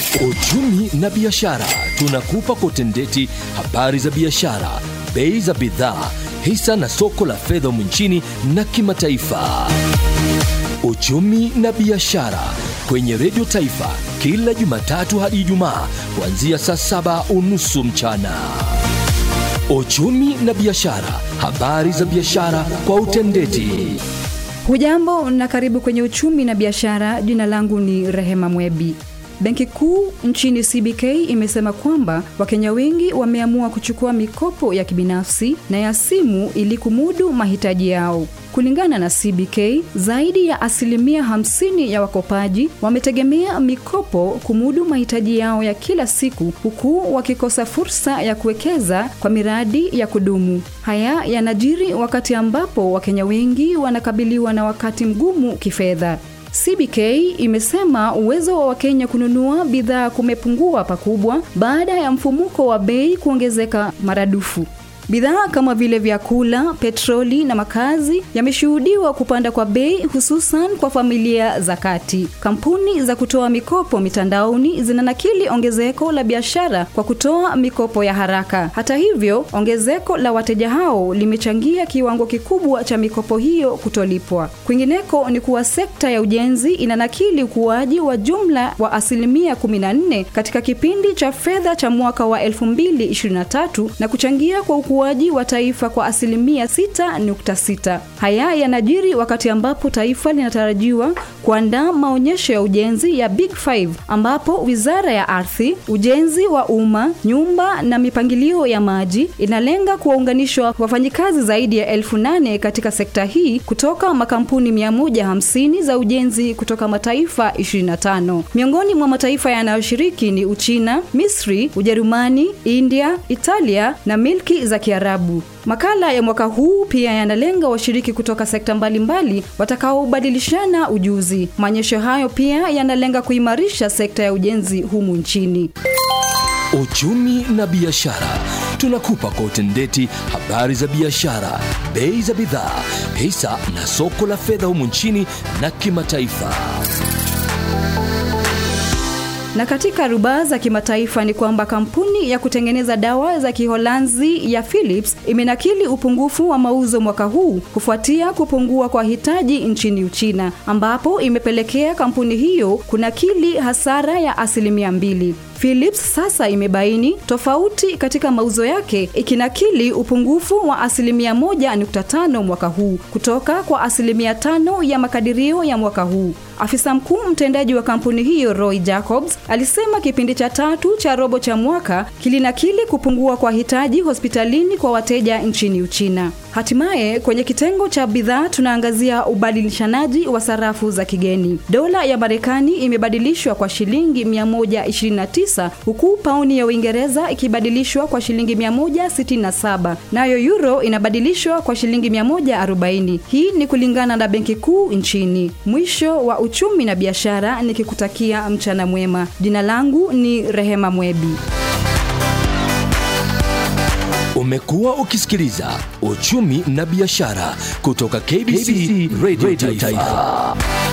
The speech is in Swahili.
Uchumi na biashara, tunakupa kotendeti habari za biashara, bei za bidhaa, hisa na soko la fedha humu nchini na kimataifa. Uchumi na biashara kwenye Redio Taifa kila Jumatatu hadi Ijumaa kuanzia saa saba unusu mchana. Uchumi na biashara, habari za biashara kwa utendeti. Hujambo na karibu kwenye uchumi na biashara. Jina langu ni Rehema Mwebi. Benki Kuu nchini CBK imesema kwamba Wakenya wengi wameamua kuchukua mikopo ya kibinafsi na ya simu ili kumudu mahitaji yao. Kulingana na CBK, zaidi ya asilimia 50 ya wakopaji wametegemea mikopo kumudu mahitaji yao ya kila siku, huku wakikosa fursa ya kuwekeza kwa miradi ya kudumu. Haya yanajiri wakati ambapo Wakenya wengi wanakabiliwa na wakati mgumu kifedha. CBK imesema uwezo wa Wakenya kununua bidhaa kumepungua pakubwa baada ya mfumuko wa bei kuongezeka maradufu. Bidhaa kama vile vyakula, petroli na makazi yameshuhudiwa kupanda kwa bei hususan kwa familia za kati. Kampuni za kutoa mikopo mitandaoni zinanakili ongezeko la biashara kwa kutoa mikopo ya haraka. Hata hivyo, ongezeko la wateja hao limechangia kiwango kikubwa cha mikopo hiyo kutolipwa. Kwingineko ni kuwa sekta ya ujenzi inanakili ukuaji wa jumla wa asilimia 14 katika kipindi cha fedha cha mwaka wa 2023 na kuchangia kwa ukuaji wa taifa kwa asilimia 6.6. Haya yanajiri wakati ambapo taifa linatarajiwa kuandaa maonyesho ya ujenzi ya Big Five ambapo Wizara ya Ardhi, Ujenzi wa Umma, Nyumba na Mipangilio ya Maji inalenga kuwaunganishwa wafanyikazi zaidi ya elfu nane katika sekta hii kutoka makampuni 150 za ujenzi kutoka mataifa 25. Miongoni mwa mataifa yanayoshiriki ni Uchina, Misri, Ujerumani, India, Italia na milki za Kiarabu. Makala ya mwaka huu pia yanalenga washiriki kutoka sekta mbalimbali watakaobadilishana ujuzi. Maonyesho hayo pia yanalenga kuimarisha sekta ya ujenzi humu nchini. Uchumi na biashara, tunakupa kwa utendeti habari za biashara, bei za bidhaa, hisa na soko la fedha humu nchini na kimataifa. Na katika rubaa za kimataifa ni kwamba kampuni ya kutengeneza dawa za Kiholanzi ya Philips imenakili upungufu wa mauzo mwaka huu kufuatia kupungua kwa hitaji nchini Uchina, ambapo imepelekea kampuni hiyo kunakili hasara ya asilimia mbili. Philips sasa imebaini tofauti katika mauzo yake ikinakili upungufu wa asilimia moja nukta tano mwaka huu kutoka kwa asilimia tano ya makadirio ya mwaka huu. Afisa mkuu mtendaji wa kampuni hiyo Roy Jacobs alisema kipindi cha tatu cha robo cha mwaka kilinakili kupungua kwa hitaji hospitalini kwa wateja nchini Uchina. Hatimaye kwenye kitengo cha bidhaa tunaangazia ubadilishanaji wa sarafu za kigeni. Dola ya Marekani imebadilishwa kwa shilingi 129 huku pauni ya Uingereza ikibadilishwa kwa shilingi 167, nayo euro inabadilishwa kwa shilingi 140. Hii ni kulingana na Benki Kuu nchini. Mwisho wa uchumi na biashara, nikikutakia mchana mwema. Jina langu ni Rehema Mwebi. Umekuwa ukisikiliza uchumi na biashara kutoka KBC, Radio Taifa.